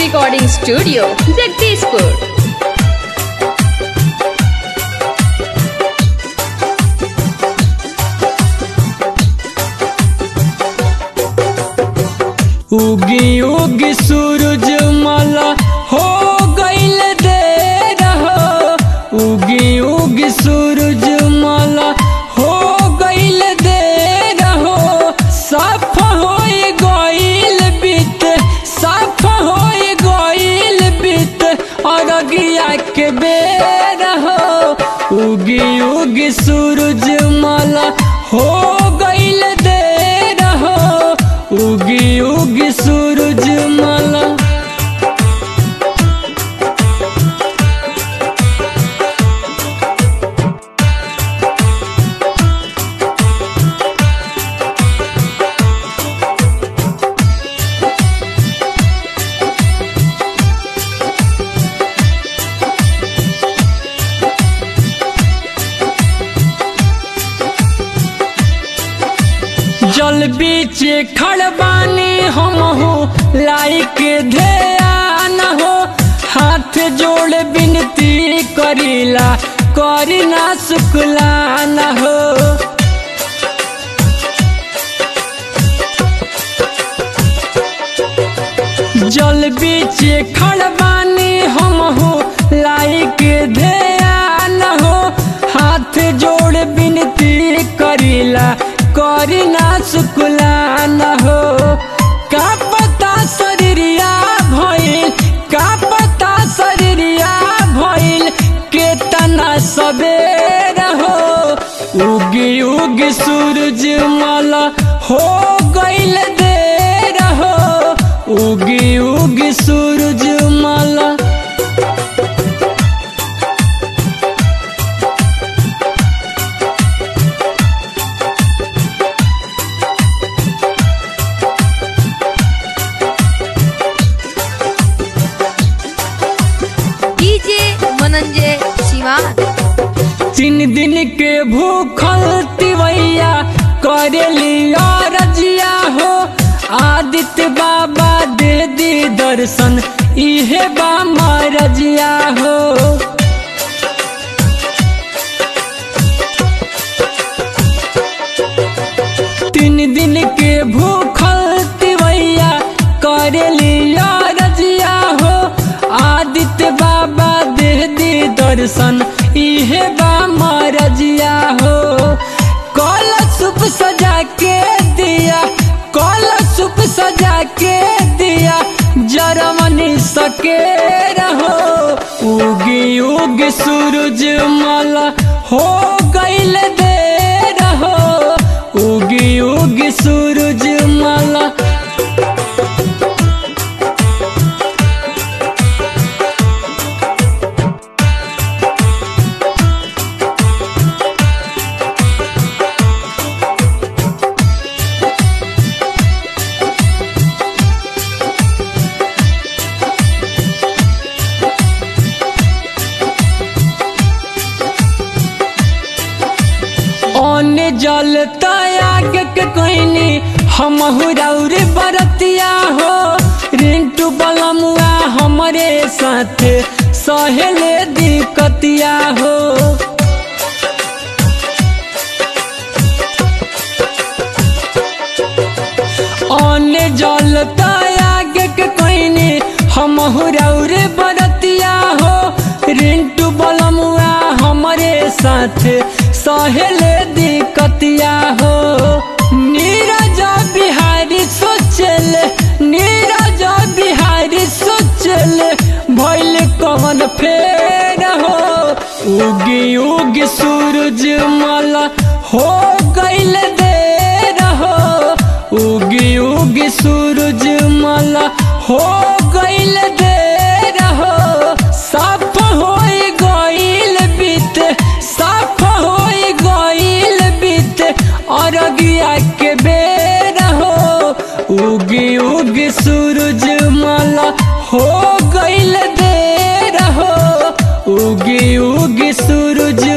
recording studio, Jagdishpur. उगी उगी सूरज माला हो गईल दे रहो उगी उगी सूरज माला हो गईल दे रहो साफ होई गईल बीत साफ होई गईल बीत अरगिया के बेर हो उगी उगी सूरज माला हो गईल दे रहो उगी उगी सूरज माला जल बीच खड़बानी हम हो लाइक ध्यान हो हाथ जोड़ बिनती करीला करी ना शुक्लान हो जल बीच खड़बानी हम हो लाइक ध्यान हो हाथ जोड़ बिनती करीला करी ना शुक्लान हो का पता शरीरिया भइल का पता शरीरिया भइल केतना सबेर हो उगी उगी सूरज माला हो गईल देर हो उगी उगी सूरज माला DJ मनंजय शिवान तीन दिन के भूखल तिवैया करेली रजिया हो आदित्य बाबा दे दी दर्शन इहे बा रजिया हो तीन दिन के भूखल तिवैया करेली रजिया हो आदित्य बाबा दे दी दर्शन इहे बा रजिया हो कल सुप सजा के दिया कल सुप सजा के दिया जरमनी सके रहो उगी उगी सूरज माला हो गईल दे रहो उगी उगी सूरज माला ओने जल तयाग के कोइनी हम हुरौर बरतिया हो रिंटू बलमुआ हमरे साथ सहेले दिकतिया हो ओने जल तयाग के कोइनी हम हुरौर बरतिया हो रिंटू बलमुआ हमरे साथ सहेले दिकतिया हो नीरज बिहारी सोचल नीरज बिहारी सोचल भइल कवन फेर हो उगी उगी सूरज माला हो गईल देर हो उगी उगी सूरज माला हो गईल देर हो साफ होई गईल बीत साफ होई गईल बीत अरगिया के बेर हो उगी उगी सूरज माला हो गईल देर हो उगी उगी सूरज